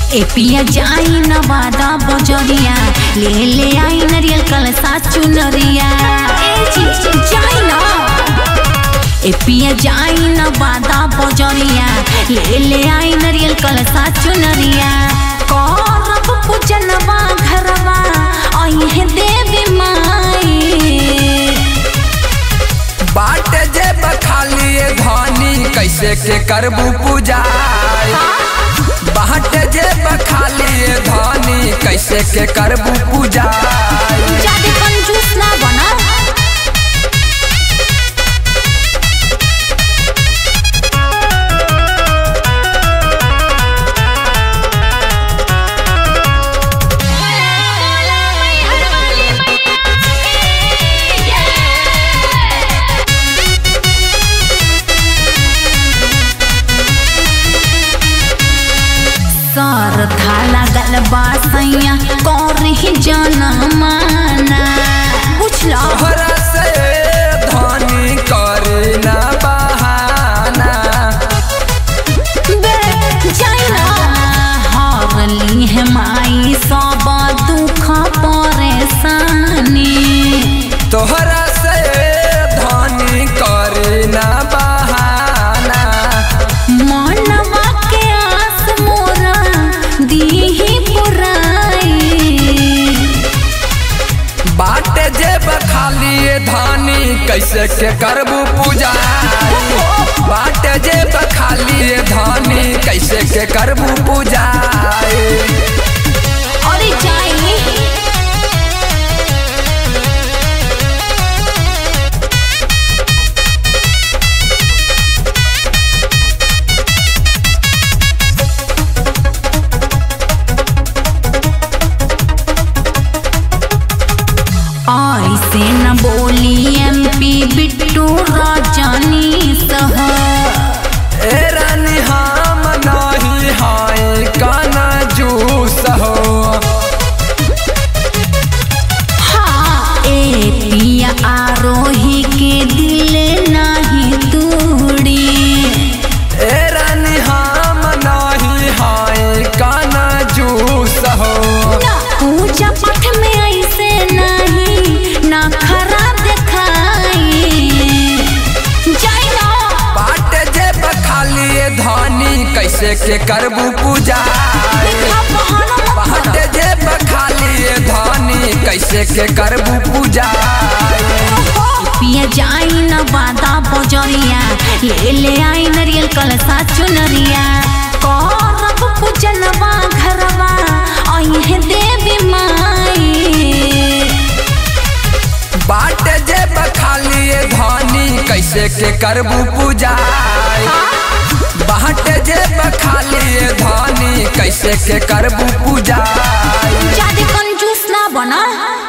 ए पिया जाई नवादा बजरिया ले ले आई नरियल कलसा चुनरिया ए जी जाई ना ए पिया जाई नवादा बजरिया ले ले आई नरियल कलसा चुनरिया करब पूजनवा घरवा आई है देवी माई बाट जे बखाली धनी कैसे के करबू पूजा बाट जे बखाली धनी कैसे के करबू पूजा जादे कंजूस ना बना सर थाला गलबा सैया कौरही जाना माना बुझला तोहरा से धनी करे न बहाना बे जाइना हारली है माई सब दुख परेशानी तोहरा से धनी करे न बहाना मनवा के आस मोरा दीही पुराई बाट जे बखाली धनी कैसे के करबू पूजा बाट जे बखाली धनी कैसे के करबू पूजा अरे जाई ऐसे न बोली एमपी बिट्टू राजानी सह ए रानी हम नहीं हाय काना जूस हो हाँ ए पिया आरोही के दिल नहीं तूड़ी ए रानी हम नहीं हाय काना जूस हो पूजा पाठ में ऐसे नहीं ना खरा दिखाई जाई ना बाट जे बखाली धनी कैसे के करबू पूजा देखा बहाना मत बाट करो। जे बखाली धनी कैसे के करबू पूजा पिया जाई न बादा बजरिया ले ले आई नरियल कलसा चुनरिया करब पूजनवा घरवा आई है देवी माई बाट जे बखाली धनी कैसे के करबू पूजा बाट जे बखाली धनी कैसे के करबू पूजा जादे कंजूस ना बना